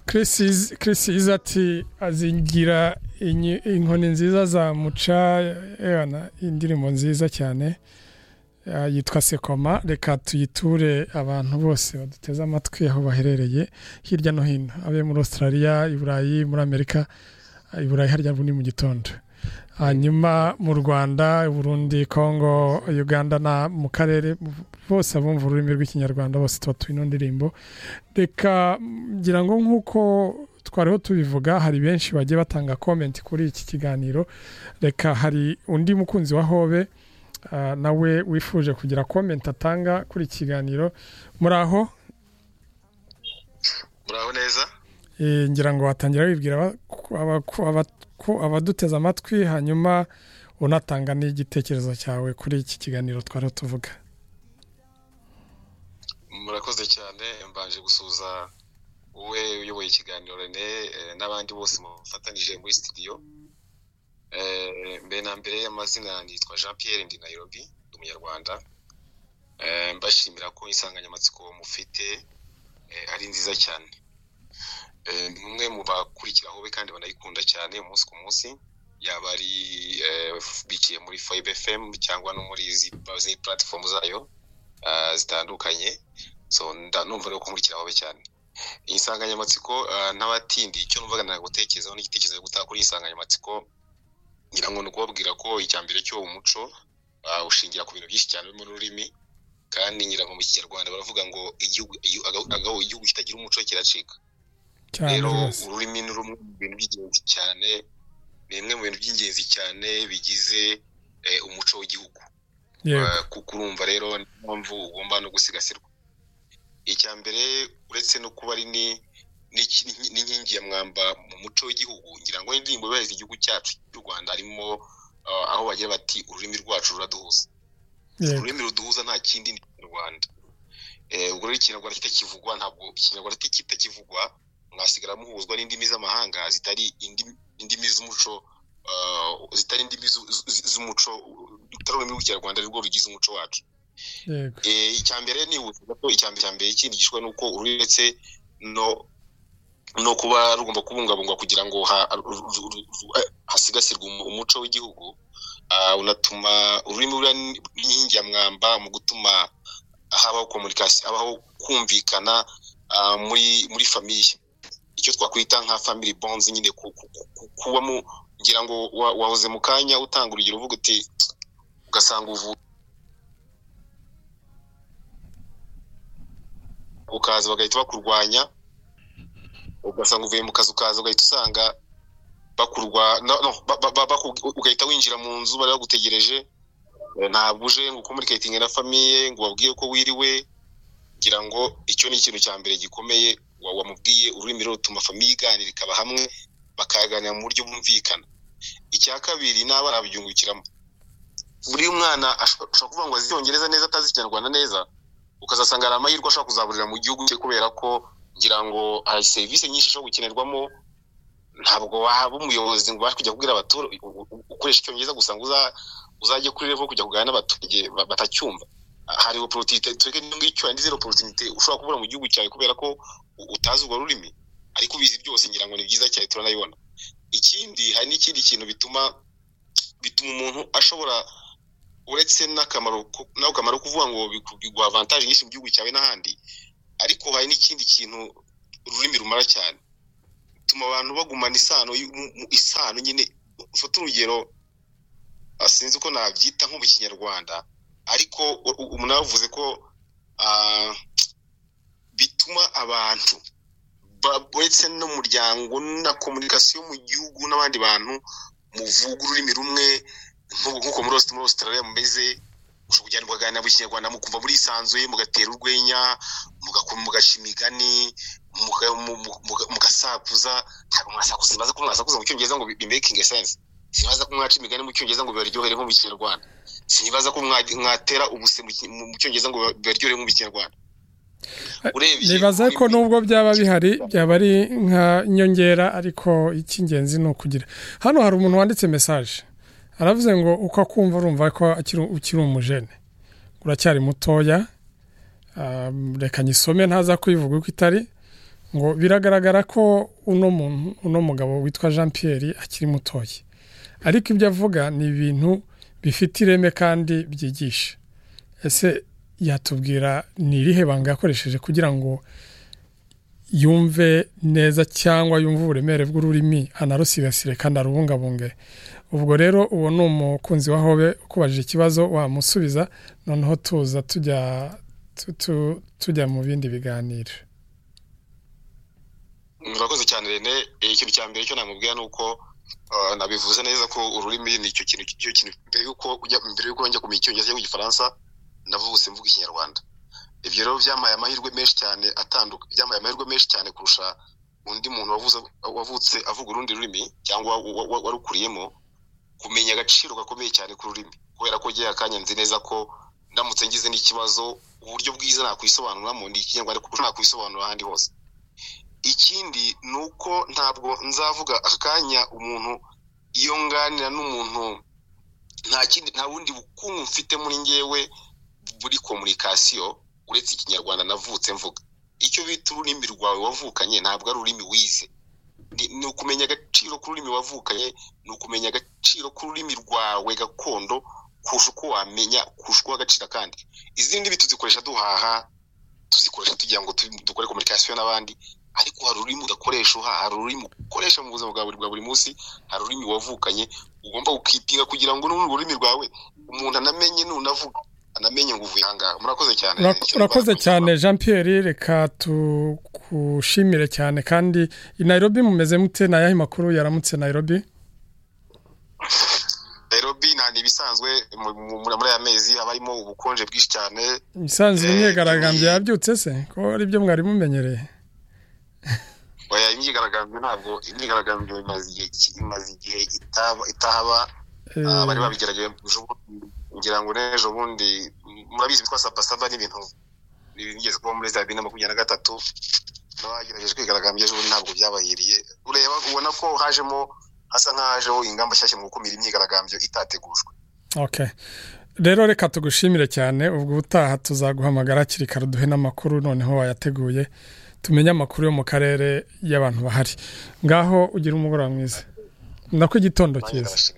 kirisizi ati azingira inkoni nziza za muca indirimbo nziza cyane yitwa sekoma reka tuyiture abantu bose baduteze amatwi aho baherereye hirya no hino abe muri australia i burayi muri amerika i burayi harya ni mu gitondo hanyuma mu rwanda burundi congo uganda na mu karere bose abumva ururimi rw'ikinyarwanda bose tuba turi ndirimbo reka ngira ngo nk'uko twariho tubivuga hari benshi bagiye batanga komenti kuri iki kiganiro reka hari undi mukunzi wa hobe nawe wifuje kugira komenti atanga kuri iki kiganiro muraho muraho neza ngira ngo watangira wibwira abaduteze amatwi hanyuma unatanga n'igitekerezo cyawe kuri iki kiganiro twari tuvuga murakoze cyane mbanje gusuhuza wowe uyoboye ikiganiro rene n'abandi bose mufatanyije muri sitidiyo mbere na mbere y'amazina nitwa jean Pierre ndi Nairobi ndi umunyarwanda mbashimira ko insanganyamatsiko mufite ari nziza cyane umwe mu bakurikira hobe kandi banayikunda cyane umunsi ku munsi yaba ari bikiye muri foyibe fm cyangwa no muri izi puratifomu zayo zitandukanye numva rero ko nkurikira hobe cyane iyi nsanganyamatsiko n'abatindi icyo numvaga nagutekerezaho n'igitekerezo cyo gutaka kuri iyi nsanganyamatsiko ngira ngo ni ukubabwira ko icya mbere cyo umuco ushingira ku bintu byinshi cyane mu rurimi kandi ngira ngo mu kinyarwanda baravuga ngo igihugu kitagira umuco kiracika rero ururimi ni rumwe mu bintu by'ingenzi cyane ni bimwe mu bintu by'ingenzi cyane bigize umuco w'igihugu kuko urumva rero niyo mpamvu ugomba no gusigasirwa icya mbere uretse no kuba ari n'inkingi ya mwamba mu muco w'igihugu ngira ngo indirimbo yubahiriza igihugu cyacu cy'u rwanda harimo aho bagira bati ururimi rwacu ruraduhuza ururimi ruduhuza nta kindi ni ikinyarwanda ubwo rero ikinyarwanda kitakivugwa ntabwo ikinyarwanda kitakivugwa mwasigara muhuzwa n'indimi z'amahanga zitari indimi z'umuco zitari indimi z'umuco rutari ururimi rw'ikinyarwanda nirwo rugize umuco wacu icya mbere ni ko icya mbere ikindi gishwa ni uko uretse no no kuba rugomba kubungabungwa kugira ngo hasigasirwe umuco w'igihugu unatuma ururimi ruriya n'inkingi ya mwamba mu gutuma habaho komunikasi habaho kumvikana muri muri famiye icyo twakwita nka family bonds nyine kubamo kugira ngo wahoze mu kanya utanga urugero uvuga uti ugasanga uvuye ukaza bagahita bakurwanya ugasanga uvuye mu kazi ukaza ugahita usanga bakurwa ugahita winjira mu nzu bari bagutegereje ntabwo uje ngo ukomurikatinge na famiye ngo wabwiye ko wiriwe ngira ngo icyo ni ikintu cya mbere gikomeye wamubwiye ururimi rero rutuma famiye iganira ikaba hamwe bakaganira mu buryo bumvikana icya kabiri n'abana babyungukiramo buri mwana ashobora kuvuga ngo azi icyongereza neza atazi ikinyarwanda neza ukazasanga hari amahirwe ashobora kuzaburira mu gihugu cye kubera ko ngira ngo hari serivisi nyinshi zo gukenerwamo ntabwo waba umuyobozi ngo ubashe kujya kubwira abaturage ukoresha icyongereza gusa ngo uzajye kuri revo kujya kuganira n'abaturage batacyumva hari oporotinite twebwe n'icyo yandi zero oporotinite ushobora kubura mu gihugu cyawe kubera ko utazi urwo rurimi ariko ubizi byose ngira ngo ni byiza cyane turanabibona ikindi hari n'ikindi kintu bituma bituma umuntu ashobora uretse n'akamaro n'akamaro kuvuga ngo biguha avantaje nyinshi mu gihugu cyawe n'ahandi ariko hari n'ikindi kintu ururimi rumara cyane bituma abantu bagumana isano isano nyine ufata urugero sinzi ko nabyita nko mu kinyarwanda ariko umuntu yavuze ko bituma abantu uretse n'umuryango na komunikasiyo mu gihugu n'abandi bantu muvuga ururimi rumwe nk'uko muri Australia mumeze ushobora kujyana mukaganira mu kinyarwanda mukumva murisanzuye mugatera urwenya mugaca imigani mugasakuza ntabwo mwasakuza sibaza ko mwasakuza mu cyongereza ngo bimekinge sense sibaza ko mwaca imigani mu cyongereza ngo bibaryohere nko mu kinyarwanda sibaza ko mwatera ubuse mu cyongereza ngo bibaryohere nko mu kinyarwanda nibaza ko nubwo byaba bihari byaba ari nka nyongera ariko icy'ingenzi ni ukugira hano hari umuntu wanditse mesaje aravuze ngo uko akumva urumva ko ukiri umujene uracyari mutoya reka nyisome ntaza kuyivuga uko itari ngo biragaragara ko uno muntu uno mugabo witwa jean Pierre akiri mutoya ariko ibyo avuga ni ibintu bifite ireme kandi byigisha ese yatubwira ni irihe banga yakoresheje kugira ngo yumve neza cyangwa yumve uburemere bw'ururimi anarusigasire kandi arubungabunge ubwo rero uwo ni umukunzi wa hobe ukubajije ikibazo wamusubiza noneho tuza tujya tujya mu bindi biganiro murakoze cyane rene ikintu cya mbere cyo namubwira ni uko nabivuze neza ko ururimi ni icyo kintu icyo kintu mbere y'uko mbere y'uko njya kumenya icyongereza cyangwa igifaransa navutse mvuga ikinyarwanda ibyo rero byamaye amahirwe menshi cyane atanduka byamaye amahirwe menshi cyane kurusha undi muntu wavutse avuga urundi rurimi cyangwa warukuriyemo kumenya agaciro gakomeye cyane k'ururimi kubera ko ngewe akanya nzi neza ko ndamutse ngize n'ikibazo uburyo bwiza nakwisobanuramo ni ikinyarwanda kuko nakwisobanura ahandi hose ikindi ni uko ntabwo nzavuga aka kanya umuntu iyo nganira n'umuntu nta kindi nta bundi bukungu mfite muri ngewe buri komunikasiyo uretse ikinyarwanda navutse mvuga icyo bita ururimi rwawe wavukanye ntabwo ari ururimi wize ni ukumenya agaciro k'ururimi wavukanye ni ukumenya agaciro k'ururimi rwawe gakondo kurusha uko wamenya kurusha uko wagacira kandi izindi mbi tuzikoresha duhaha tuzikoresha tugira ngo dukore komunikasiyo n'abandi ariko hari ururimi udakoresha uhaha hari ururimi ukoresha mu buzima bwa buri munsi hari ururimi wavukanye ugomba gukipinga kugira ngo n'urwo rurimi rwawe umuntu anamenye nunavuga anamenye ngo uvuye ahangaha murakoze cyane urakoze cyane jean Pierre reka tugushimire cyane kandi i Nairobi mumeze mute ni ayahe makuru yaramutse Nairobi Nairobi nta ibisanzwe muri aya mezi haba harimo ubukonje bwinshi cyane ibisanzwe imyigaragambyo yabyutse se ko ari byo mwari mumenyereye oya imyigaragambyo ntabwo imyigaragambyo imaze igihe itahaba bari babigerageje ngira ngo n'ejo bundi murabizi bitwa sabasaba n'ibintu bigeze kuba muri za bibiri na makumyabiri na gatatu n'abagerageje kwigaragambya ejo bundi ntabwo byabahiriye ureba ubona ko hajemo hasa nk'ahajeho ingamba nshyashya mu gukumira imyigaragambyo itategujwe rero reka tugushimire cyane ubwo utaha tuzaguhamagara hakiri kare duhe n'amakuru noneho wayateguye tumenye amakuru yo mu karere y'abantu bahari ngaho ugira umugoroba mwiza nako igitondo cyiza